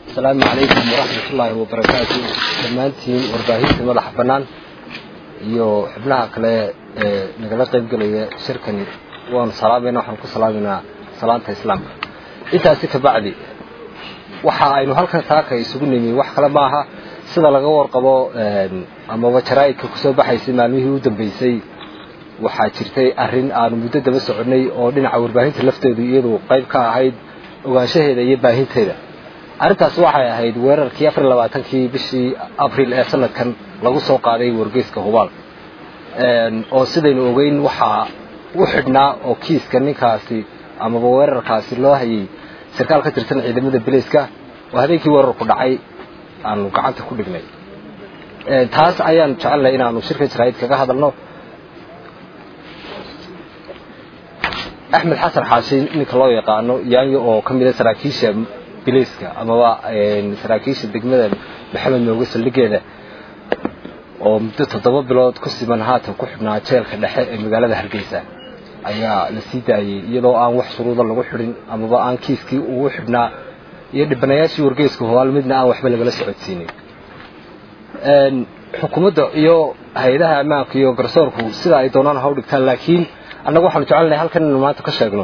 asalaamu calaykum waraxmatullaahi wabarakaatu dhammaantiin warbaahinta madaxa bannaan iyo xubnaha kale ee nagala qaybgelaya shirkani waanu salaamayna waxaan ku salaaminaa salaanta islaamka intaasi kabacdi waxa aynu halkan saaka isugu nimi wax kale maaha sida laga warqabo amaba jaraa'idka kusoo baxaysay maalmihii u dambeysay waxaa jirtay arrin aanu muddo daba soconnay oo dhinaca warbaahinta lafteedu iyadu qayb ka ahayd ogaanshaheeda iyo baahinteeda arrintaas waxay ahayd weerarkii afar iyo labaatankii bishii abril ee sanadkan lagu soo qaaday wargeyska hubaal oo sidaynu ogeyn waxaa u xidhnaa oo kiiska ninkaasi amaba weerarkaasi loo hayay sarkaal ka tirsan ciidamada bilayska oo habeenkii weerarku dhacay aanu gacanta ku dhignay taas ayaan jecelnahay inaanu shirka jaraa'id kaga hadalno axmed xasan xaashi ninka loo yaqaano yaanyo oo ka mida saraakiisha bilayska amaba saraakiisha degmada maxamed nooge saldhigeeda oo muddo toddoba bilood ku siman haatan ku xidhnaa jeelka dhexe ee magaalada hargeysa ayaa la sii daayey iyadoo aan wax shuruuda lagu xidhin amaba aan kiiskii ugu xidhnaa iyo dhibanayaashii wargeyska hobaal midna aan waxba lagala socodsiinin xukuumadda iyo hay-adaha ammaanka iyo garsoorku sida ay doonaan ha u dhigtaan laakiin annagu waxaanu jecelnahay halkan inanu maanta ka sheegno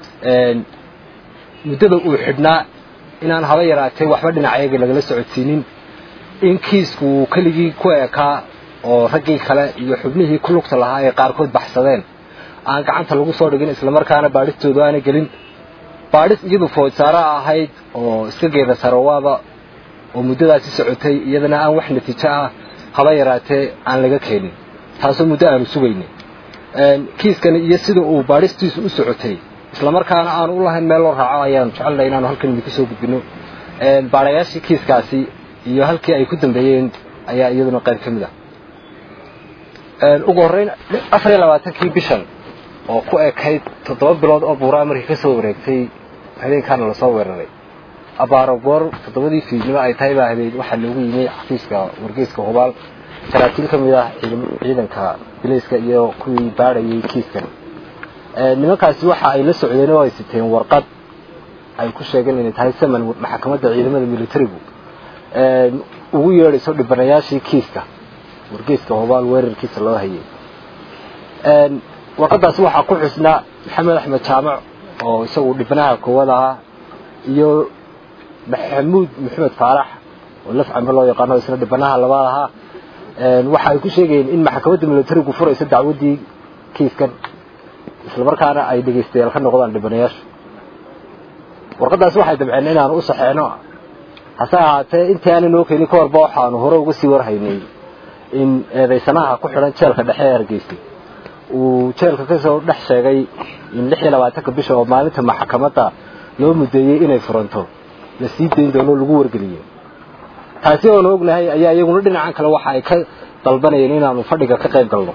muddada uu xidhnaa inaan haba yaraatee waxba dhinacayaga lagala socodsiinin in kiisku uu keligii ku eekaa oo raggii kale iyo xubnihii ku lugta lahaa ay qaarkood baxsadeen aan gacanta lagu soo dhigin islamarkaana baadhistoodu aanay gelin baadhis iyadu foodsaara ahayd oo iska geeda sarowaaba oo muddadaasi socotay iyadana aan wax natiijo ah haba yaraatee aan laga keenin taasoo muddo aanu sugaynin kiiskani iyo sida uu baadhistiisu u socotay islamarkaana aanu u lahayn meel loo raaco ayaanu jecelnahay inaanu halkan idinku soo gudbino baadhayaashii kiiskaasi iyo halkii ay ku dambeeyeen ayaa iyaduna qayb ka mid ah ugu horreyn afar iyo labaatankii bishan oo ku ekayd toddoba bilood oo buuraa markii ka soo wareegtay habeenkaana lasoo weeraray abaaro goor toddobadii fiidnimo ay tahay baa habeen waxaa loogu yimi xafiiska wargeyska hubaal saraakiil ka mid ah ciidanka bilayska iyo kuwii baadhayay kiiskan nimankaasi waxa ay la socdeen oo ay siteen warqad ay ku sheegeen inay tahay saman maxkamadda ciidamada militarigu ugu yeedhayso dhibanayaashii kiiska wargeyska hubaal weerarkiisa loo hayay warqadaasi waxaa ku xusnaa maxamed axmed jaamac oo isagu dhibanaha koowaad ahaa iyo maxamuud maxamed faarax oo laf cambe loo yaqaano isna dhibanaha labaad ahaa waxa ay ku sheegayeen in maxkamadda militarigu furayso dacwaddii kiiskan islamarkaana ay dhegaystayaal ka noqdaan dhibanayaashu warqadaasi waxay dabceen inaanu u saxeeno hase ahaatee intii aanay noo keenin ka horba waxaanu hore uga sii warhaynay in eedaysanaha ku xidhan jeelka dhexe ee hargeysay uu jeelka kasoo dhex sheegay in lix iyo labaatanka bisha oo maalinta maxkamadda loo mudeeyey inay furanto la sii dayn doono lagu wargeliyo taasi oonu ognahay ayaa iyaguna dhinacan kale waxa ay ka dalbanayeen inaanu fadhiga ka qayb galno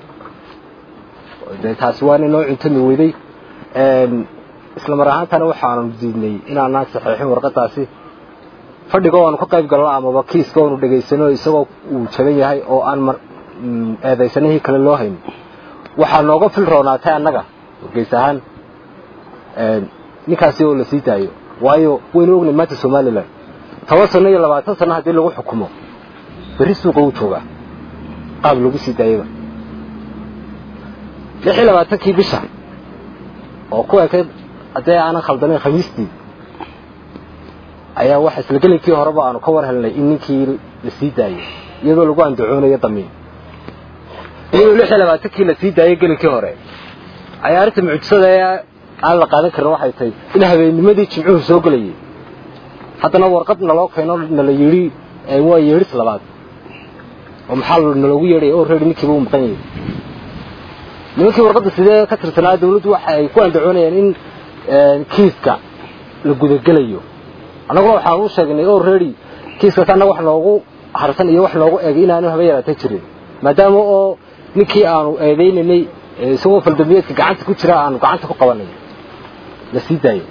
de taasi waana noo cuntami weyday isla mar ahaantana waxaanu diidnay inaanaan saxeexin warqadaasi fadhiga oanu ka qayb galno amaba kiiska oonu dhegaysano isagoo uu jaban yahay oo aan eedaysanihii kale loo hayn waxaa nooga fil roonaatay annaga wargeys ahaan ninkaasi oo la sii daayo waayo waynu ognay maanta somalilan toban sano iyo labaatan sano haddii lagu xukumo berri suuqa uu joogaa qaab lagu sii daayaba lix iyo labaatankii bisha oo ku ekayd haddii aanan khaldanayn khamiistii ayaa waxa isla gelinkii horeba aanu ka war helnay in ninkii la sii daayey iyadoo lagu andacoonayo damiin iyadoo lix iyo labaatankii la sii daayey gelinkii hore ayaa arrinta mucjisada ee aan la qaadan karin waxay tahay in habeennimadii jimcuhu soo gelayay haddana warqad naloo keeno nala yidhi waa yeedhis labaad oo maxaa naloogu yeedhaya oo reeri ninkiiba u maqan yahay nimankii warqadda sidee ka tirsanaa dawladdu waxa ay ku andacoonayaan in kiiska la gudagelayo annaguna waxaan u sheegnay oo reeri kiiskaas annaga wax noogu harsan iyo wax noogu eegay inaanu haba yaraata jirin maadaama oo ninkii aanu eedaynaynay isagoo faldambiyeedka gacanta ku jira aanu gacanta ku qabanay la sii daayo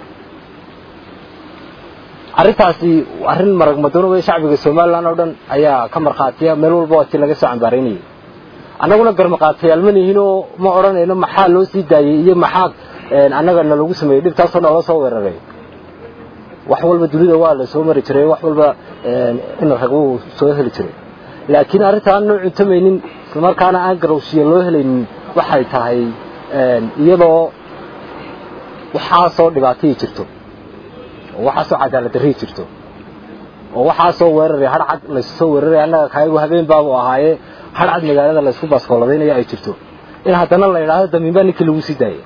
arrintaasi arrin marag madoonaba shacbiga somalilan oo dhan ayaa ka markhaatiya meel walba waa tii laga soo cambaaraynayay annaguna garmaqaatayaal ma nihin oo ma odhanayno maxaa loo sii daayey iyo maxaa annaga nalagu sameeyey dhibtaasoo noola soo weeraray wax walba dunida waa la soo mari jiray wax walba in rag uu soo heli jiray laakiin arrinta aan noo cuntamaynin islamarkaana aan garowshiya loo helaynin waxay tahay iyadoo waxaasoo dhibaatayii jirto oo waxaasoo cadaalad darrii jirto oo waxaasoo weeraraya har cad laysu soo weeraraya annaga kaayagu habeen baabu ahaayee har cad magaalada laysku baaskooladaynaya ay jirto in haddana la idhaahdo damiinbaa ninkii lagu sii daayay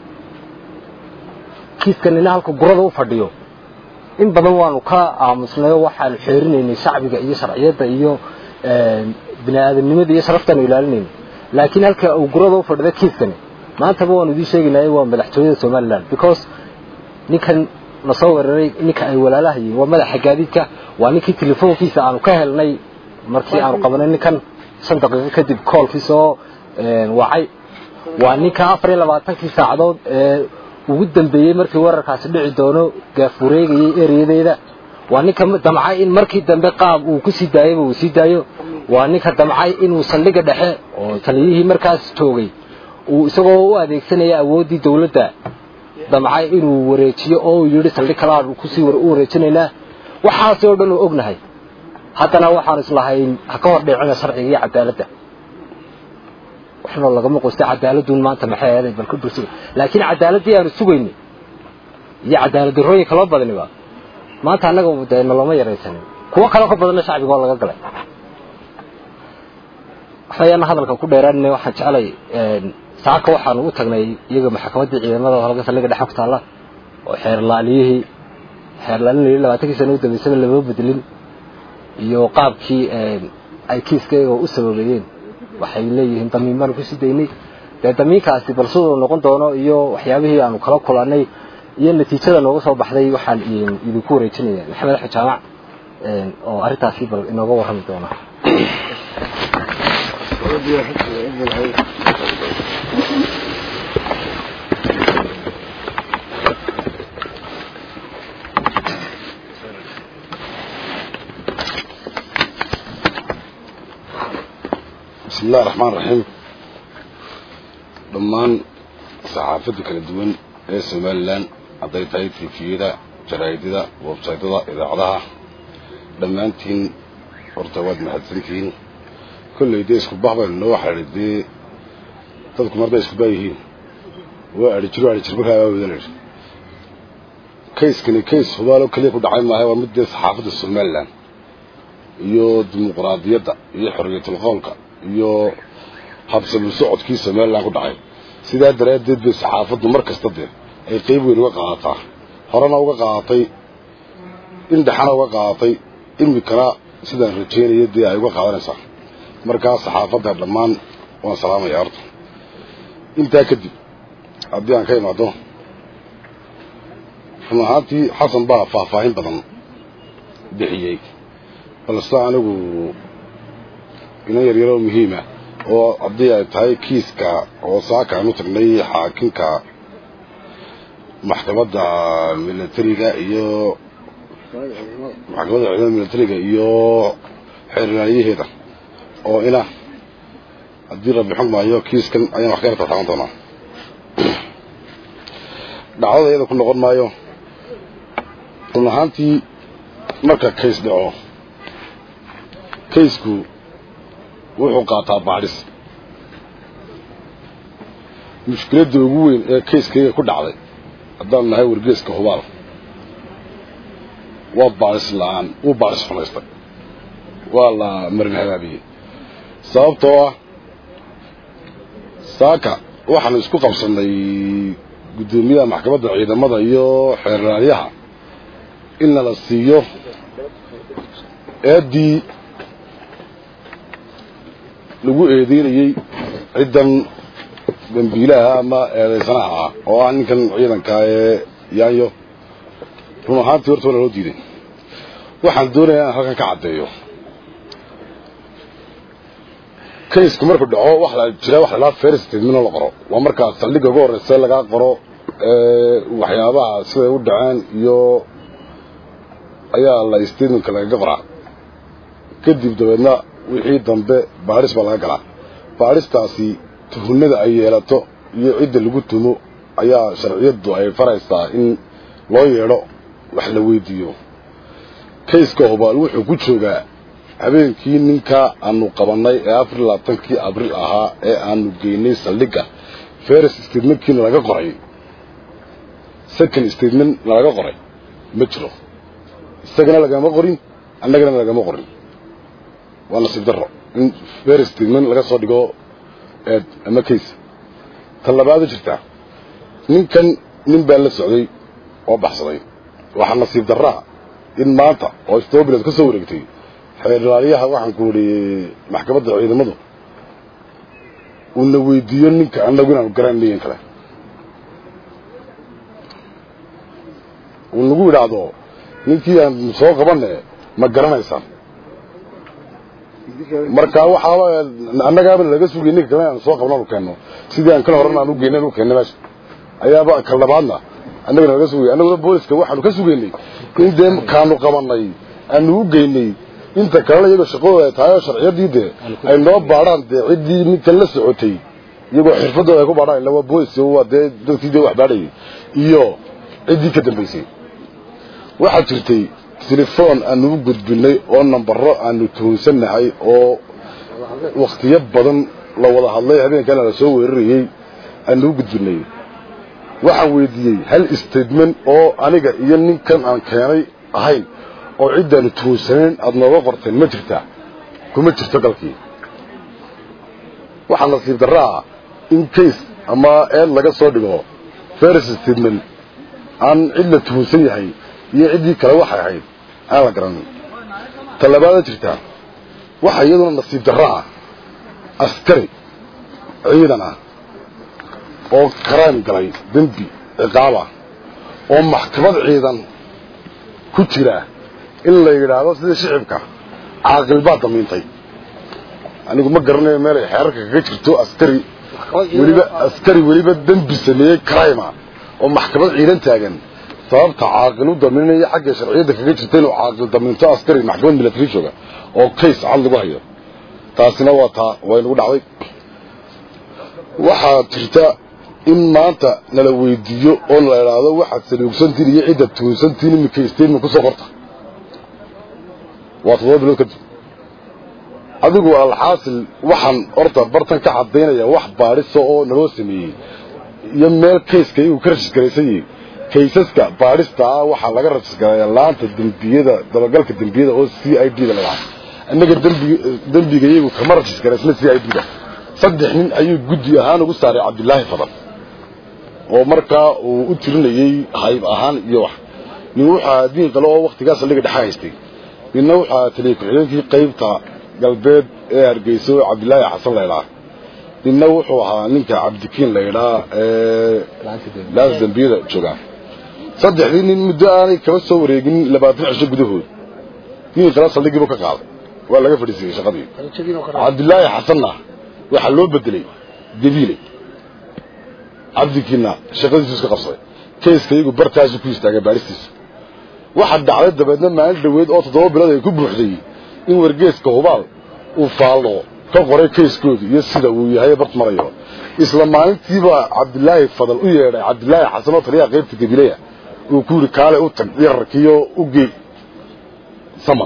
kiiskan ina halka gurada u fadhiyo in badan waanu ka aamusnayo waxaanu xeerinaynay shacbiga iyo sharciyadda iyo bini aadamnimada iyo sharaftaanu ilaalinayna laakiin halka uu gurada u fadhida kiiskani maantaba waanu idiin sheegaynay waa madaxtooyada somalilan because ninkan na soo weeraray ninka ay walaalahayiin waa madaxa gaadiidka waa ninkii telefoonkiisa aanu ka helnay markii aanu qabanay ninkan shan daqiiqo kadib koolkii soo wacay waa ninka afar iyo labaatankii saacadood ee ugu dambeeyey markii weerarkaasi dhici doono gaafureegayay ereyadeeda waa ninka damcay in markii dambe qaab uu ku sii daayaba uu sii daayo waa ninka damcay inuu saldhigga dhexe oo taliyihii markaas joogay uu isagoo u adeegsanaya awooddii dawladda damcay inuu wareejiyo oo uu yidhi saldhig kalaaan kusii u wareejinaynaa waxaasi oo dhan uu ognahay haddana waxaanu islahayn ha ka hor dheecina sharciga iyo cadaaladda waxnoo lagama qosta cadaaladun maanta maxay ahaday bal ka dursuga laakiin cadaaladdii aanu sugaynay iyo cadaalad darrooyin kaloo badaniba maanta annaga dee nalooma yaraysanin kuwo kaloo ka badanna shacbiga oo laga galay waxayaana hadalka ku dheeraanina waxaan jecelay saaka waxaanu u tagnay iyaga maxkamaddii ciidamada halka saldhigga dhexe ku taalla oo xeerlaaliyihii xeerlaalinayay labaatankii sana u dambaysaba lama bedelin iyo qaabkii ay kiiskayga u sababeeyeen waxay leeyihiin damiin baanu kusii daynay dee damiinkaasi bal siduu noqon doono iyo waxyaabihii aanu kala kulannay iyo natiijada nooga soo baxday waxaan idinku wareejinaya maxamed axmed jaamac oo arrintaasi bal inooga warrami doona bismi illahi raxmaan raxiim dhammaan saxaafadda kala duwan ee somalilan hadday tahay tifiyada jaraa'idada websaytyada idaacadaha dhammaantiin horta waad mahadsantihiin kolley dee isku bah baynu noo xidhay dee dadku marday isku baa yihiin waa adhi jiro adhi jirba kaabaa wada layidhi kayskani kays hubaalo keliya ku dhacay maaha waa mid dee saxaafadda somalilan iyo dimuqraadiyadda iyo xorriyatul qoolka iyo habsalu socodkii somalilan ku dhacay sidaa daraaddeed bay saxaafaddu mar kasta dee ay qayb weyn uga qaadataa horena uga qaadatay indhexana uga qaadatay imikana sidaan rajaynaya dee ay uga qaadanaysaa markaa saxaafadda dhammaan waan salaamaya horta intaa kadib haddii aan ka imaado run ahaantii xasan baa faahfaahin badan bixiyey balse anigu inan yaryaroo muhiima oo haddii ay tahay kiiska oo saaka aan u tagnay xaakinka maxkamadda milatariga iyo maxkamadda ciidamada milatariga iyo xeerlaaliyaheeda oo ina haddii rabbi xugmaayo kiiskan ayaan wax ka yarta taaban doonaa dhacdada iyada ku noqon maayo run ahaantii marka kays dhaco kaysku wuxuu qaataa baadhis mushkiladda ugu weyn ee kayskayga ku dhacday haddaan nahay wargeeska hubaal waa baadhis la-aan wuu baadhis xumaystay waa la marin habaabiyey sababtoo ah saaka waxaanu isku qabsannay guddoomiyaha maxkamadda ciidamada iyo xeerraaryaha in nala siiyo eeddii lagu eedeynayey ciddan dambiilaha ama eedaysanaha ah oo ah ninkan ciidankaa ee yaanyo run ahaantii horta waa laloo diiday waxaan doonayaa inaan halkan ka caddeeyo kaysku markuu dhaco wax la jira wax lalaa fair statement la qoro waa markaa saldhigga ugu horreysa lagaa qoro waxyaabaha siday u dhaceen iyo ayaa la statementka lagaga qoraa kadib dabeedna wixii dambe baadhis baa laga galaa baadhistaasi tuhunada ay yeelato iyo cidda lagu tumo ayaa sharciyaddu ay faraysaa in loo yeedho wax la weydiiyo kayska hubaal wuxuu ku joogaa habeenkii ninka aanu qabannay ee afar iyo labaatankii abriil ahaa ee aanu geynay saldhigga ferris statementkiina laga qoray second statement nalaga qoray ma jiro isagana lagama qorin annagana lagama qorin waa nasiib darro in ferris statement laga soo dhigo eed ama case ta labaada jirtaa ninkan nin baa la socday oo baxsaday waxaa nasiib darraa in maanta oo stobiland ka soo wareegtay xeerlaaliyaha waxaan ku idhi maxkamadda ciidamadu uuna weydiiyo ninka annagu inaanu garannayn kale uu nagu idhaahdo ninkii aan soo qabanne ma garanaysaan marka waxaaba annagaaba laga sugay ninka kale aan soo qabnaanu keenno sidii aan kala horan aan u geynay u keennay meesha ayaaba kal labaadna annagana laga sugay annaguna booliska waxaanu ka sugaynay in dee kaanu qabannay aanu u geynay inta kalena iyagoo shaqadooda ay tahay oo sharciyadii dee ay noo baadhaan dee ciddii ninkan la socotay iyagoo xirfadooda ay ku baadhaan illa waa boolis waa dee dadkii dee wax baadhayay iyo ciddii ka dambaysay waxaa jirtay telefoon aanu u gudbinay oo nambaro aanu tuhunsannahay oo wakhtiyo badan la wada hadlay habeenkana la soo weerarayey aanu u gudbinay waxaan weydiiyey hal statement oo aniga iyo ninkan aan keenay ahayn oo ciddaanu tuhunsanayn aada nooga qorteen ma jirtaa kuma jirto galkii waxaa nasiib darraa in case ama eed laga soo dhigo ferris statement aan cid la tuhunsan yahay iyo ciddii kale waxay ahayd aan la garanin ta labaada jirtaa waxaa iyaduna nasiib darro ah askari ciidan ah oo karaym galay dembi ciqaabah oo maxkamad ciidan ku jira in la yidhaahdo sida shicibka caaqil baa damiintay anigu ma garanayo meelay xeerarka kaga jirto askari weliba askari weliba dembi sameeyey karayma oo maxkamad ciidan taagan sababta caaqil u daminaya xagga sharciyadda kaga jirta inuu caaqil damiinto askari maxkamad milatary jooga oo case cad lagu hayo taasina waa taa way nagu dhacday waxaa jirta in maanta nala weydiiyo oo nala idhaahdo waxaad saluugsantiin iyo cidda tuunsantiin iminka statement kusoo qorta waa toddoba bilood kadib adigu alxaasil waxaan horta bartan ka cadaynaya wax baadhisa oo naloo sameeyey iyo meel kayska igu ka rajisgaraysan yihi kaysaska baadhista ah waxaa laga rajisgaraya laanta dembiyada dabagalka dembiyada oo c i d da la dhaha innaga dembiga iyagu kama rajisgaraysna c i d da saddex nin ayuu guddi ahaan ugu saaray cabdilaahi fadan oo markaa uu u tirinayey hayb ahaan iyo wax nin wuxuu diin kale oo waktigaas saldhiga dhexa haystay midna wuxuu taliya ku-xigeenkii qaybta galbeed ee hargeysa oo cabdilaahi xasan laydhaa ninna wuxuu ahaa ninka cabdikiin laydhaa ee laanta dembiyada joogaa saddexdii nin muddo aanay kaba soo wareegin labaatan cisho gudahood diin kale saldhigiibu ka qaaday waa laga fadhiisiyey shaqadii cabdilaahi xasanna waxaa loo bedelay gabiile cabdikiinna shaqadiisu iska qabsaday kayska iyagu bartaasu ku istaagay baadhistiisa waxaa dhacday dabeedna maalin dhaweed oo toddoba bilood ay ku buuxday in wargeeska hubaal uu faallo ka qoray kayskoodu iyo sida uu yahay bart marayo isla maalintiiba cabdilaahi fadal u yeedhay cabdilaahi xasan oo taliyaha qaybta gabileya uu ku yidhi kaale u tag yararkiyo u gey saman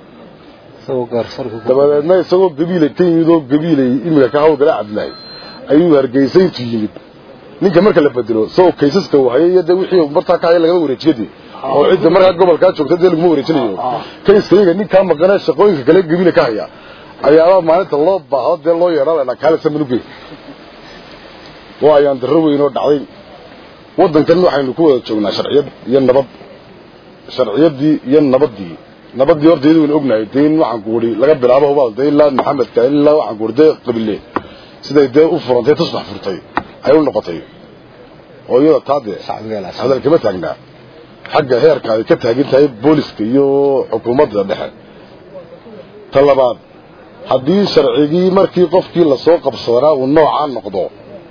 dabadeedna isagoo gabiilay ka yimid oo gabiilay imika ka hawlgala cabdilaahi ayuu hargeysa intuu yimid ninka marka la bedelo isagoo kaysaska uu hayay iyo dee wixii martaa ka haya lagama wareejiyadii oo cidda markaa gobolkaa joogta dee laguma wareejinayo kayska iyaga ninkaa maqanee shaqooyinka kale gabiila ka haya ayaabaa maalinta loo baahdo dee loo yeedha la kaale samanuge waa ayaan darro weyn oo dhacday waddankan waxaynu ku wada joognaa sharciyad iyo nabad sharciyaddii iyo nabaddii nabaddii horta iyadu waynu ognahay dee in waxaan ku idhi laga bilaabo hubaal dee ilaa maxamedka ilaa waxaan ku idhi dee qabile siday dee u furantay tusbax furtay ay u noqotay oo iyada taa dee hadal kama taagnaa xagga heerka ay ka taagan tahay booliska iyo xukuumadda dhexe ta labaad haddii sharcigii markii qofkii lasoo qabsadanaa uu noocaa noqdo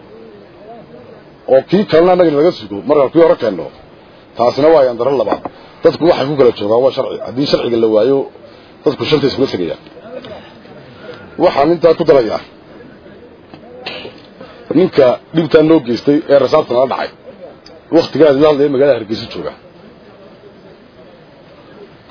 oo kii kalena annagana laga sugo markaan kii hore keenno taasina waa yandaro labaad dadku waxay ku kala joogaan waa sharci haddii sharciga la waayo dadku shanta iskula tegayaan waxaan intaa ku darayaa ninka dhibtaa noo geystay ee rasaabta nala dhacay waktigaas la hadlaya magaalada hargeysa jooga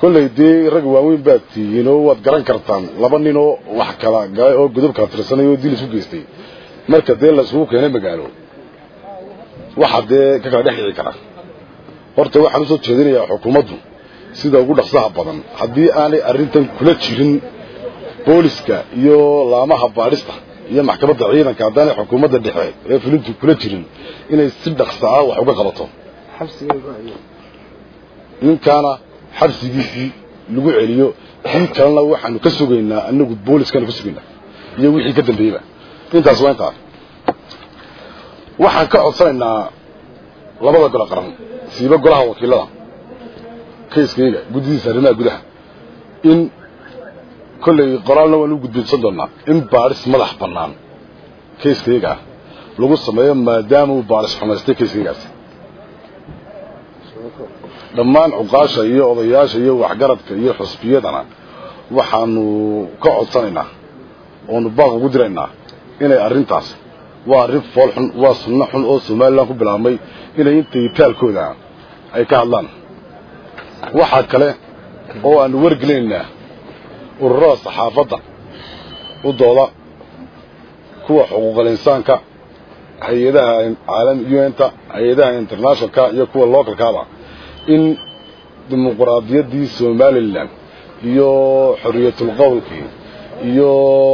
kolley dee rag waaweyn baad tihiin oo waad garan kartaan laba nin oo wax kala galay oo godob kala tirsanay oo dil isku geystay marka dee la isugu keenay magaalo waxa dee ka kala dhex dhici kara horta waxaan usoo jeedinayaa xukuumaddu sida ugu dhaqsaha badan haddii aanay arrintan kula jirin booliska iyo laamaha baadhista iyo maxkamadda ciidanka haddaanay xukuumadda dhexe ee fulintu kula jirin inay si dhaqsa ah wax uga qabato ninkaana xabsigiisii lagu celiyo kii kalena waxaanu ka sugaynaa anagu booliskaanu ka sugaynaa iyo wixii ka dambeeyeyba intaas waa intaa waxaan ka codsanaynaa labada golo qaran siiba golaha wakiilada kayskayga guddidiisa arrimaha gudaha in kolley qoraalna waan u gudbinsan doonaa in baadhis madax bannaan kayskayga ah lagu sameeyo maadaama uu baadhis xumaystay kayskaygaasi dhammaan cuqaasha iyo odayaasha iyo waxgaradka iyo xusbiyadana waxaanu ka codsanaynaa oonu baaq ugu diraynaa inay arrintaas waa arrin fool xun waa sunno xun oo somalilan ku bilaabmay inay intay taalkooda ay ka hadlaan waxaa kale oo aanu wargelinaynaa ururada saxaafadda u dooda kuwa xuquuqal insaanka hay-adaha caalami un-ta hay-adaha internationalka iyo kuwa localkaaba in dimuquraadiyaddii somalilan iyo xorriyatul qowlkii iyo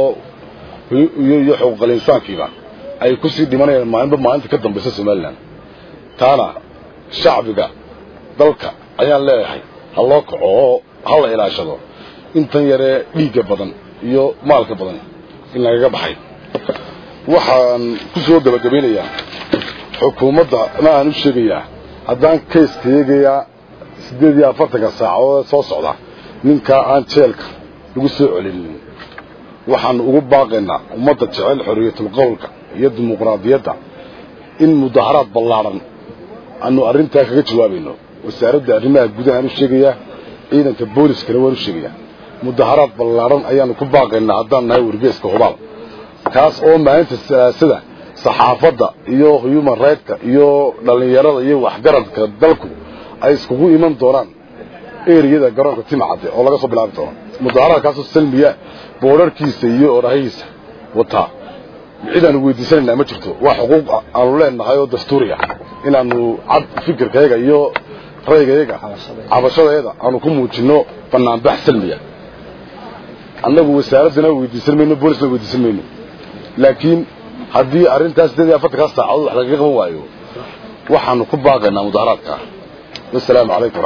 iyo xuquuqal insaankiiba ay ku sii dhimanayaan maalinba maalinta ka dambaysa somalilan taana shacbiga dalka ayaan leeyahay ha loo kaco oo ha la ilaashado intan yaree dhiigga badan iyo maalka badan in lagaga baxay waxaan ku soo gebagabaynayaa xukuumadda ma aan u sheegayaa haddaan kayska eegayaa siddeed iyo afartanka saacadood soo socda ninkaa aan jeelka lagu soo celinin waxaanu ugu baaqaynaa ummadda jecel xorriyatul qowlka iyo dimuqraadiyadda in mudaharaad ballaadhan aanu arrintaa kaga jawaabayno wasaaradda arrimaha gudahaan u sheegayaa ciidanka booliskana waan u sheegayaa mudaharaad ballaadhan ayaanu ku baaqaynaa haddaan nahay wargeeska hubaal kaas oo maalinta siyaasada saxaafadda iyo human rigtka iyo dhallinyarada iyo waxgaradka dalku ay iskugu iman doonaan eriyada garoonka timacadde oo laga soo bilaabi doono mudaharaadkaasoo salmiya boodharkiisa iyo orahihiisa wataa cidaanu weydiisanaynaa ma jirto waa xuquuq aanu leenahay oo dastuuri ah inaanu cad fikirkayaga iyo raygayaga cabashadeeda aanu ku muujinno banaanbax salmiya annagu wasaaraddana weydiisan mayno boolisna weydiisan mayno laakiin haddii arrintaas sideed iyo afartankaa saacadood wax lagaga qaban waayo waxaanu ku baaqaynaa mudaharaadka wasalaamu calaykum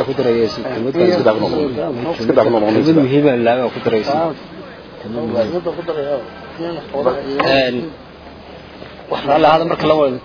waraxmatullahi muhiima laaga ku daraysa waxaa la hada marka la wada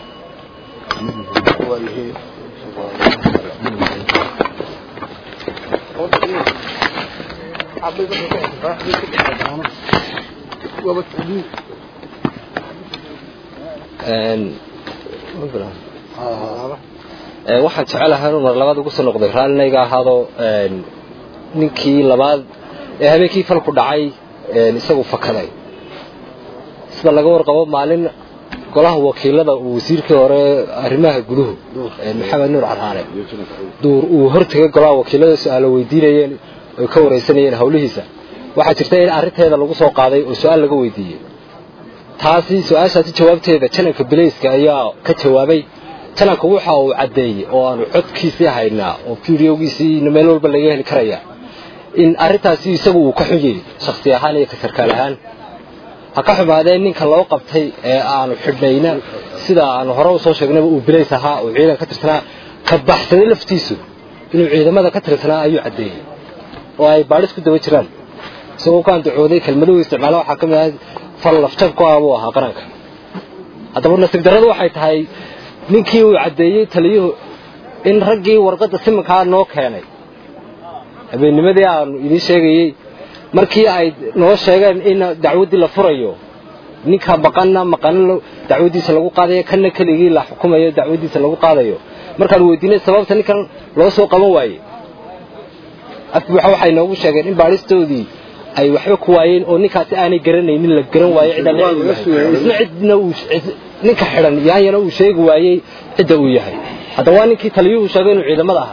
waxaan jecelahay inuu mar labaad ugu soo noqday raallinayga ahaado ninkii labaad ee habeenkii falku dhacay isagu fakaday sida laga warqabo maalin golaha wakiilada uu wasiirkii hore arrimaha guduhu maxamed nuur carhaane duur uu hortegay golaha wakiilada su-aalo weydiinayeen oy ka waraysanayeen hawlihiisa waxaa jirta in arrinteeda lagu soo qaaday oo su-aal laga weydiiyey taasi su-aashaasi jawaabteeda jananka bilayska ayaa ka jawaabay jananka waxa uu caddeeyey oo aanu codkiisii haynaa oo fideogiisiina meel walba laga heli karaya in arrintaasi isagu uu ka xun yahay shaksi ahaan iyo ka sarkaal ahaan ha ka xumaadeen ninka loo qabtay ee aanu xidhnayna sida aanu hore usoo sheegnayba uu bilays ahaa oo ciidan ka tirsanaa ka baxsaday laftiisu inuu ciidamada ka tirsanaa ayuu caddeeyey oo ay baadhis ku daba jiraan isagoo ku andacooday kelmaduhu isticmaala waxaa ka mid ahay fal lafjab ku ah buu ahaa qaranka haddaba nasiib darradu waxay tahay ninkii uu caddeeyey taliyuhu in raggii warqadda simankaa noo keenay habeennimadii aanu idiin sheegayey markii ay noo sheegeen in dacwaddii la furayo ninka maqanna maqanna dacwaddiisa lagu qaadayo kanna keligii la xukumayo dacwaddiisa lagu qaadayo markaanu weydiinay sababta ninkan loo soo qaban waayey afbuuxa waxay noogu sheegeen in baadhistoodii ay waxba ku waayeen oo ninkaasi aanay garanaynin la garan waayo cidaan isna cidna uu ninka xidhan yaanyana uu sheegi waayey cidda uu yahay haddaba waa ninkii taliyuhu sheegay inuu ciidamada ahaa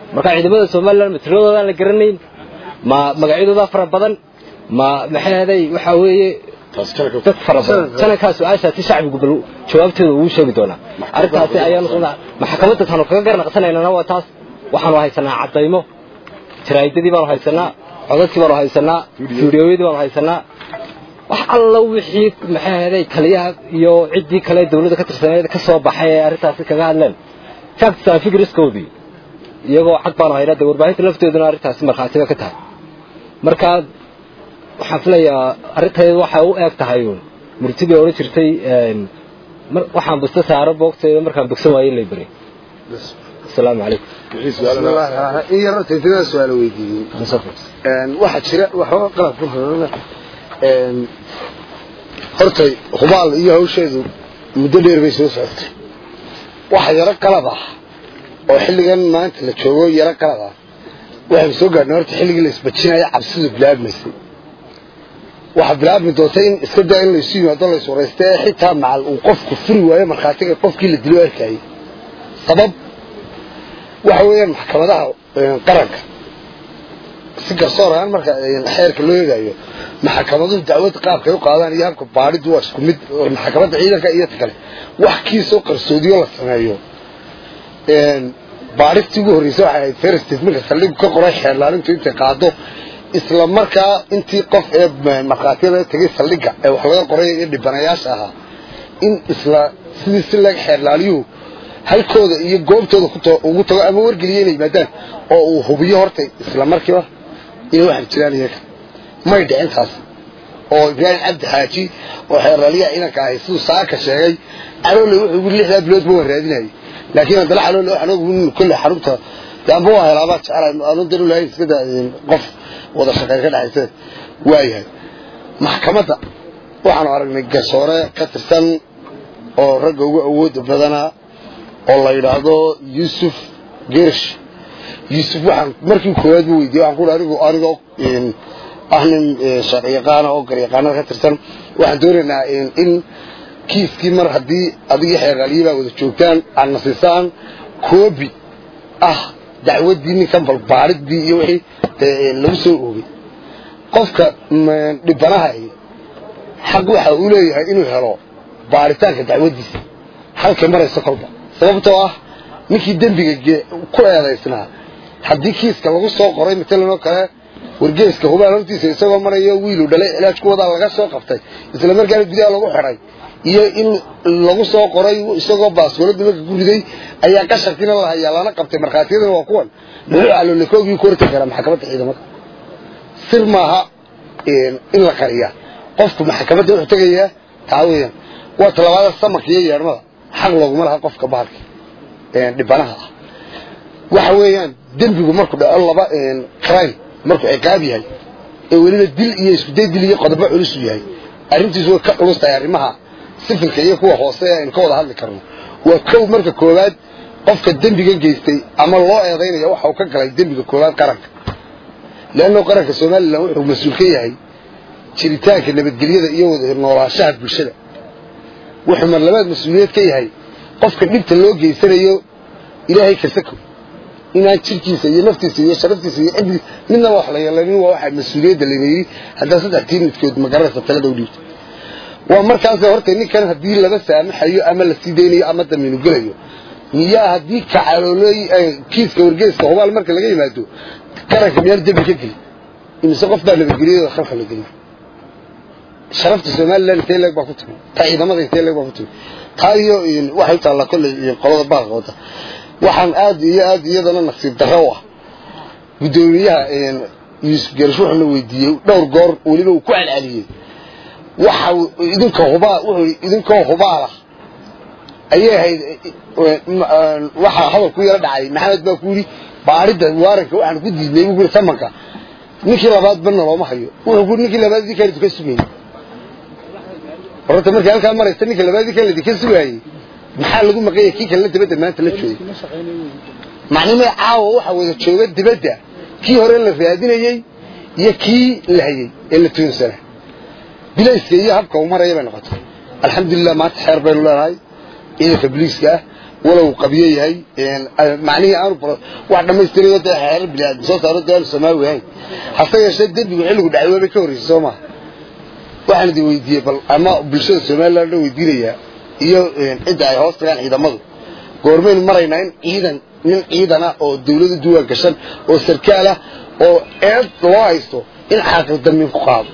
marka ciidamada somalilan ma tiradooda aan la garanayn ma magacyadooda fara badan ma maxay ahaday waxa weeye dad fara badan sanadkaa su-aashaasi shacbigu bal jawaabteeda uu sheegi doonaa arrintaasi ayaanu maxkamadda taanu kaga garnaqsanaynana waa taas waxaanu haysanaa caddaymo jaraa'idadii baanu haysanaa codadkii baanu haysanaa fiidiyooyadii baanu haysanaa wax alla wixii maxay ahaday taliyaha iyo ciddii kale dawladda ka tirsaneed ka soo baxay ee arrintaasi kaga hadleen facts and figureskoodii iyagoo xag baanu haynaa dee warbaahinta lafteeduna arrintaasi markhaatiba ka tahay marka waxaan filayaa arrinteedu waxay u eeg tahay uun murtidii odhan jirtay waxaan busta saaro boogteeda markaan bogsan waaye lay bari asalaamu calaykum in yar horta intadaa su-aalo weydiiyey waxaa jira waxba qalab ku horana horta hubaal iyo hawsheedu muddo dheer bay soo socotay waxa yaro qalab ah oo xilligan maanta la joogo yaro qalab ah waxaynu soo gaadhnay horta xilligii la isbajinaya cabsidu bilaabmaysay waxaa bilaabmi doonta in iska daa in laysu yimaado lays waraysta ee xitaa macal uu qofku furi waayo markhaatiga qofkii la dilo arkayay sabab waxa weeyaan maxkamadaha qaranka si garsoor ahaan marka xeerka loo eegayo maxkamaduhu dacwada qaabkay u qaadaan iyo habka baadhidu waa isku mid maxkamadda ciidanka iyo ta kale wax kiisoo qarsoodiyo la sameeyo baadhistii ugu horreysay waxay ahayd ferstad marka saldhigu ka qoray xeerlaalintu intay qaado isla markaa intii qof ee markhaatiyada tegay saldhiga ee wax laga qoray iyo dhibanayaasha ahaa in isla sidii si laga xeerlaaliyuhu halkooda iyo goobtooda ugu tago ama wargeliya inay yimaadaan oo uu hubiyo horta isla markiiba inay waxay jiraan iyaga may dhicin taas oo ibraahim cabdi xaaji oo xeerlaaliyaha inanka ahay siduu saaka sheegay caloole wuxuu yiri lixdaa biloodba waan raadinayay laakiin haddana caloole waxaan ogu kolle xarunta yaanba waa helaabaa jecelahay aanu daru lahayn iska daa qof wada shaqeyn ka dhexaysa waayahay maxkamadda waxaanu aragnay garsoore ka tirsan oo ragga ugu awooda badanaa oo la yidhaahdo yuusuf gersh yuusuf waxaan markii koowaad bu weydiiyey waxaan ku anigu anigoo ah nin sharci yaqaana oo garyaqaanada ka tirsan waxaan doonaynaa in kiiskii mar haddii adigii xeeraaliyii baa wada joogtaan aad nasiisaan koobi ah dacwaddii ninkan balbaaridii iyo wixii lagu soo oogay qofka dhibanaha xaq waxa uu leeyahay inuu helo baaritaanka dacwaddiisa halkay marayso kolba sababtoo ah ninkii dembiga ku eedaysnaa haddii kiiska lagu soo qoray matalan oo kale wargeeska hubaal hortiisa isagoo marayo wiilu dhalay cilaaj ku wadaa laga soo qabtay isla markaana gudaha lagu xidhay iyo in lagu soo qoray isagoo baaswalada marka ku riday ayaa qasharkiina la hayaa lana qabtay markhaatiyadana waa kuwan muxuu caloolikoogii ku hortagi karaa maxkamadda ciidamada sir maaha in la qariyaa qofku maxkamadda wuxuu tegayaa taa weeyaan waa talabaada samarka iyo yeedhmada xaq looguma laha qofka bahalka dhibanaha ah waxa weeyaan dembigu markuu dhaco laba crime markuu ciqaab yahay ee weliba dil iyo iskuday dil iyo qodobo culusu yahay arrintiisu way ka culus tahay arrimaha sifilka iyo kuwa hoose ee aynu ka wada hadli karno waa kow marka koowaad qofka dembiga geystay ama loo eedaynaya waxa uu ka galay dembiga koowaad qaranka leanno qaranka somalilan wuxuu mas-uul ka yahay jiritaanka nabadgelyada iyo wada noolaanshaha bulshada wuxuu mar labaad mas-uuliyad ka yahay qofka dhibta loo geysanayo ilaahay kasako inaan jirkiisa iyo naftiisa iyo sharaftiisa iyo cibdi midnaba wax la yeelanin waa waxa mas-uuliyadda layna yidhi haddaa saddex tii midkood magaranaysa talada u dhiibto waa markaas horta ninkan haddii laba saamaxayo ama la sii daynayo ama damiinu gelayo miyaa haddii kacaloolooy kiiska wargeeska hubaal marka laga yimaado qaranka miyaan dembi ka gelin imise qof baa nabadgelyadooda khalka la geliyo sharafta somalilan intee leeg baa ku timi taa ciidamada intee leeg baa ku timi taa iyo waxay u taallaa kolley qolada baalka wada waxaan aad iyo aad iyadana nasiib darro u ah guddoomiyaha yuusuf geerish wuxuuna weydiiyey dhowr goor weliba uu ku celceliyey waxa idinka hubaa wuxuu idinkoo hubaalah ayay ahayd waxaa hadalku yaro dhacay maxamed baa ku yidhi baadhidda waaranka waxaan ku diidnay buu yidhi samanka ninkii labaad banna looma hayo wuxuu ku ninkii labaad idinkaan idinka sugayay horta markii halkaa maraysa ninka labaad idinkaan idinka sugaayey maxaa lagu maqanya kii kalena dibadda maanta la joogay macnimada caawa waxaa wada jooga dibadda kii hore la raadinayey iyo kii la hayey ee la tuunsana bilayska iyo habka uu maraya bay noqotay alxamdulilah maanta xeer baynu leenahay ciidanka biliiska ah walow qabiye yahay macnihii aanu wax dhammaystirayo dee xeerar biniaadam soo saaro dee aanu samaawi ahayn hase yeeshee dembigu xilligu dhacay waabay ka horreysay soo maha waxaan idin weydiiyey bal ama bulshada somaliland dhan weydiinayaa iyo cidda ay hoos tagaan ciidamadu goormaynu maraynaa in ciidan nin ciidana oo dawladu duwaan gashan oo sarkaal ah oo eed loo haysto in caaqil dambiin ku qaado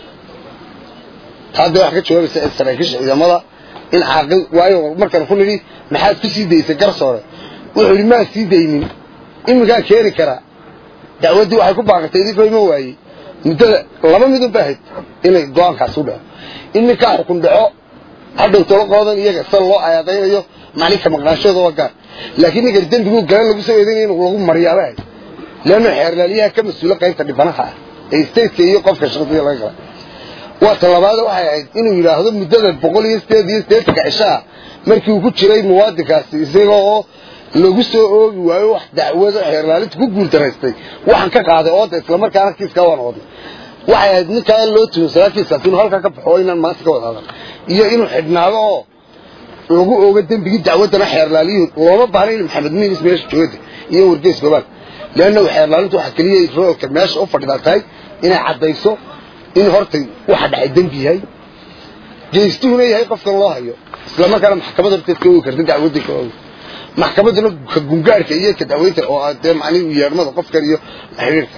taa dee wax ka jawaabaysa saraakiisha ciidamada in caaqil waayo markaan ku nidhi maxaad ku sii daysay garsoore wuxuu yidhi maan sii daynin iminkaa keeni karaa dacwaddii waxay ku baaqatay idinkoo ima waayey muddada laba midun ba ahayd inay go-aankaas u dhaco in ninkaa xukun dhaco hadhow tolo qoodan iyaga sida loo ayaadaynayo maclinka maqnaanshooda waa gaar laakiin ninkan dembiguu galan lagu soo eedaynaya in lagu mariyaaba ahayd leanno xeerlaaliyaha ka mas-uulo qaybta dhibanaha ah ee stateka iyo qofka shaqadiga laga gala waa talabaada waxay ahayd inuu yidhaahdo muddada boqol iyo sideed iyo sideetanka cishaa markii uu ku jiray muwaadinkaasi isaga oo lagu soo oogi waayo wax dacwado xeerlaalinta ku guultaraystay waxaan ka qaaday ooda islamarkaana kiiskaa waan wadnay waxay ahayd ninkaa loo tuhunsanaa kiiskaas inuu halkaa ka baxo oo inaan maanta ka wada hadan iyo inuu xidhnaado oo lagu oogo dembigii dacwaddana xeerlaaliyuhu looma baahna in maxamed miinis meesha joogada iyo wargeys goobaan leannahu xeerlaalintu waxaa keliya roolka meesha u fadhidaa tahay inay caddayso in hortay waxa dhacay dembi yahay geystuhuna yahay qofkan loo hayo isla markaana maxkamad horteed ka ogi karta dacwadda ka ogi maxkamadduna ka gungaarhka iyo ka dacweynta oo dee macnihi yeedhmada qofkan iyo xiriirka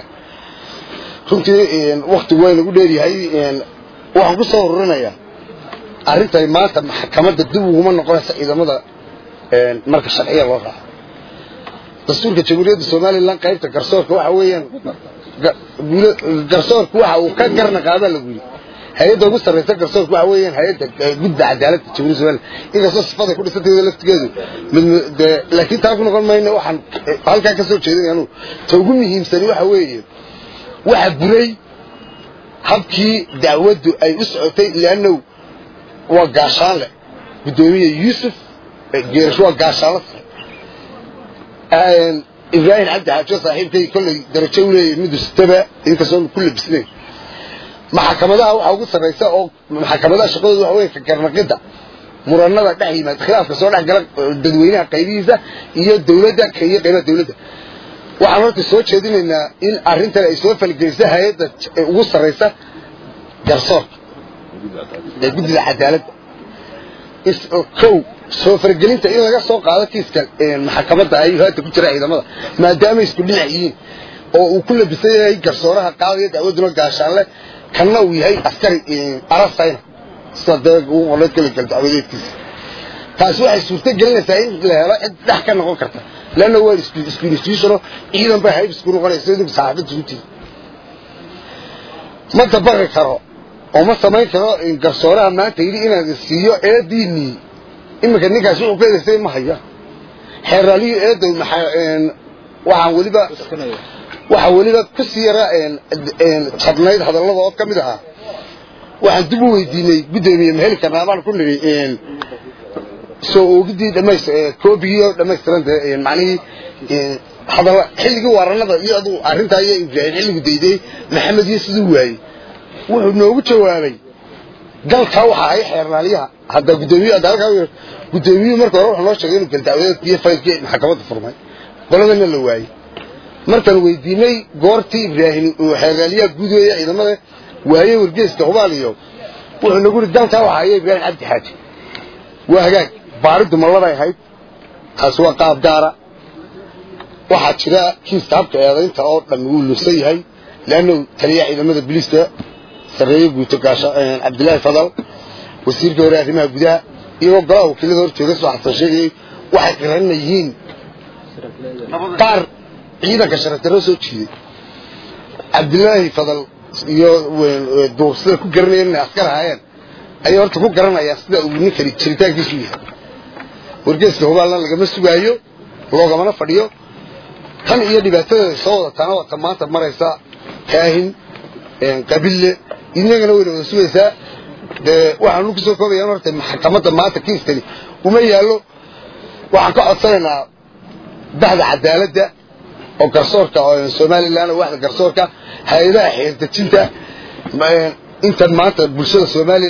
runtii waktigu waa inagu dheeryahay waxaan ku soo ururinayaa arrintani maanta maxkamadda dib uguma noqonaysa ciidamada marka sharciya loo raaco dastuurka jamhuuriyadda somalilan qaybta garsoorka waxa weeyaan garsoorku waxa uu ka garnaqaabaa lagu yidhi hay-adda ugu sarraysa garsoorku waxa weeyaan hay-adda gudda cadaaladda jamhuuriyadda somalilan inkastoo sifaday ku dhisanteeda laftigeedu laakiin taa ku noqon mayno waxaan halkaa ka soo jeedinaya anugu ta ugu muhiimsani waxa weeye waxa buray habkii dacwaddu ay u socotay liannahu waa gaashaan leh guddoomiye yuusuf geerash waa gaashaanla sare ibraahim cabdi xaajo saaxiibkay kollay darajo u leeyahay midu sitaba inkastoo ku labisnayn maxkamadaha waxaa ugu sarraysa oo maxkamadaha shaqadooda waxa weeye ka garnaqidda muranada dhex yimaada khilaafka soo dhex gala dadweynaha qaybihiisa iyo dawladda iyo qaybaha dawladda waxaan horta soo jeedinaynaa in arrintan ay soo falgeliso hay-adda ugu sarraysa garsoorka ee guddida cadaaladda kow soo fargelinta in laga soo qaado kiiska maxkamadda ay haata ku jira ciidamada maadaama isku dhinac yihiin oo uu ku labisan yahay garsooraha qaadaya dacwaduna gaashaanle kanna uu yahay askari arasayna sida dee ugu qorneed keligal dacwadeedkiisa taasi waxay suurto gelinaysaa in la helo cid dhex ka noqon karta leanna waa isku institutiono ciidan bay hayb isku noqonaysa idinku saxaafadda utii ma dabaqi karo oo ma samayn karo garsooraha maanta yidhi inaan siiyo eediinii iminka ninkaas wuxuu ka eedaystay ma haya xeeraaliyii eedow waxaan weliba waxaa weliba ku sii yara jabnayd hadallada oo ka mid ahaa waxaan dib u weydiinay guddoomiye ma heli karnaa baan ku nidhi soo oogidii dhamays koobigii oo dhammaystiran dee macnihii hadalla xilligii waaranada iyo aduu arrintaa iyo ibraahim xilligu dayday maxamed iyo siduu waayey wuxuu noogu jawaabay galkaa waxa ahay xeerlaaliyaha hadda guddoomiye hadda halkaa guddoomiyuhu marka hore wuxuu noo sheegay inuu galdacwadeed iyo faylkii maxkamadda furmay qoladana la waayey markaan weydiinay goortii ibraahim uu xeerlaaliyaha guud weeye ciidamada waaye wargeeska hubaal iyo wuxuu nagu yidhi galkaa waxa ahay ibraahim cabdi xaaji waa hagaag baariddu malladay ahayd taasi waa qaab gaara waxaa jira kiiska habka eedaynta oo dhan wuu lunsan yahay leannu taliyaha ciidamada biliiska sarreeye guuto gaasha cabdillaahi fadal wasiirka hore arrimaha gudaha iyagoo golaha wakiilada hor jooga soo xasan sheegayay waxay qiranna yihiin qaar ciidanka sharafdarro soo jiiday cabdillaahi fadal iyo duursida ku garanayeen inay askar ahaayeen ayay horta ku garanayaan sida uu ninkani jiritaankiisu yahay wargeeska hubaalna lagama sugaayo loogamana fadhiyo tan iyo dhibaatadeeda soo wadataana wata maanta maraysa kaahin qabille inagana wayna wada sugaysaa dee waxaanu ku soo koobayaan horta maxkamadda maanta kiiskani uma yaallo waxaan ka codsanaynaa bahda cadaaladda oo garsoorka somalilan oo waxda garsoorka hay-adaha xeerdejinta intan maanta bulshada somalilan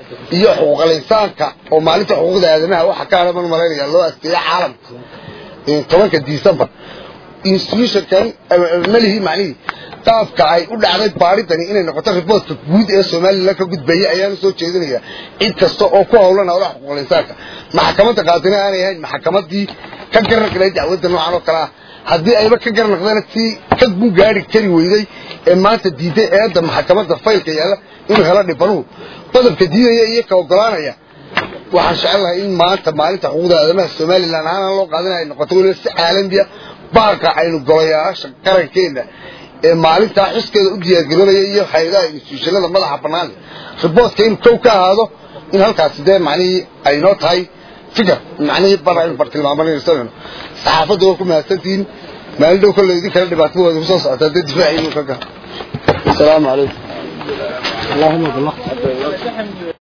iyo xuquuqal insaanka oo maalinta xuquuqda aadamaha waxa ka hadhaman malaynaya loo asteeya caalamka tobanka december institutionkan malihii macnihii qaabka ay u dhacday baadhidani inay noqoto riboortka guud ee somalilan ka gudbaya ayaana soo jeedinaya cid kasta oo ku howlan howlaha xuquuqul insaanka maxkamadda qaadina aanay ahayn maxkamadii ka garnaqday dacwadda noocan oo kale ah haddii ayba ka garnaqdana tii ka gun gaari kari weyday ee maanta diiday eedda maxkamadda faylka yaalla inuu helo dhibanuhu qodobka diidaya iyo ka ogolaanaya waxaan jecelahay in maanta maalinta xuquuqda aadamaha somalilan ahaan loo qaadana ay noqoto weliba si caalamiya baarka aynu golayaasha qarankeena ee maalintaa xiskeeda u diyaargaroonaya iyo hay-adaha instituushanada madaxa bannaan riboortka inuu kow ka ahaado in halkaasi dee macnihii aynoo tahay fikir macnihii bar aynu bartilmaamanayno saxaafadda waa ku mahadsantihiin maalin dhow kolle idin kale dhibaatada waa idinku soo socotaa dee difaaciinu ka ga asalaamu calaykum